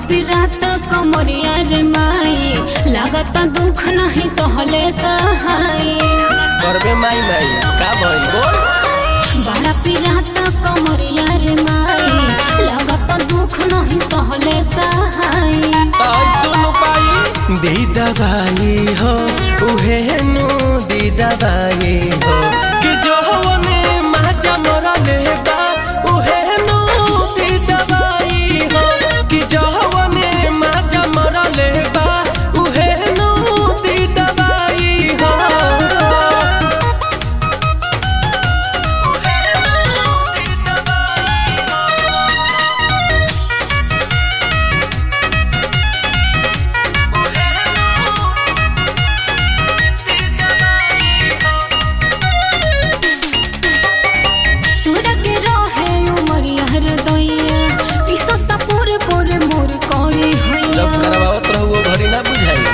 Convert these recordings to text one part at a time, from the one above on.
पिरात कमरिया रे माई लागत दुख नहीं सहले सहाय करबे माई माई का भइल बोल बड़ा पिरात कमरिया रे माई लागत दुख नहीं सहले सहाय आई सुन पाई दी दवाई हो उहे नु दी दवाई हो कि जो ने माजा मोरा ले बा उहे नु दी दवाई हो कि जो ने माजा मोरा ले बा उहे नु दी दवाई हो सुर के रहे उमरिया रे दैया पिसत पूरे पूरे मोर कोरी जब हैया करवावत रहू घड़ी ना बुझाई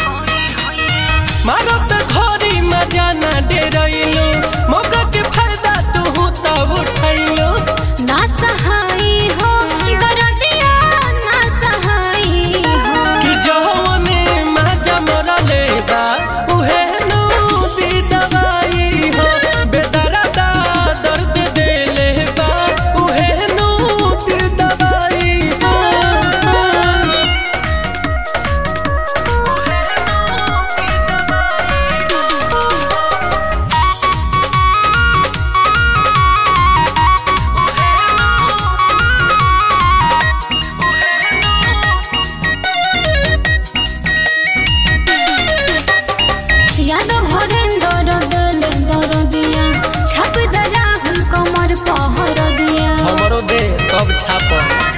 मारत घड़ी मजा ना डेरैलो मौका के फायदा तू तब उठैलो ना सहाय हो दरदिया ना सहाय हो कि जौने मजा मोरा लेबा उहे नु दी दवाई हो बेदर्दा दर्द दे लेबा उहे नु दी दवाई हो उहे नु दी दवाई याद भरे दर दिल दर दिया छप दरा हुल कमर पहर दिया हमरो दे तब छाप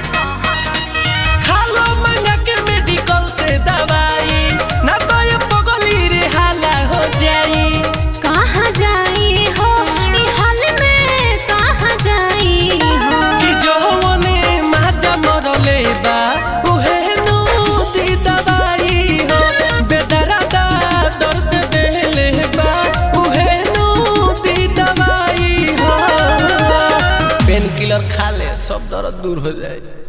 खालो मंगा के मेडिकल से दवाई ना तो ये पगली रे हाला हो जाई कहाँ जाई हो ई हाल में कहाँ जाई हो कि जौने माजा मरले बा उहे नु दी दवाई हो बेदर्दा दर्द देले बा उहे नु दी दवाई हो पेन किलर खा ले सब दर्द दूर हो जाए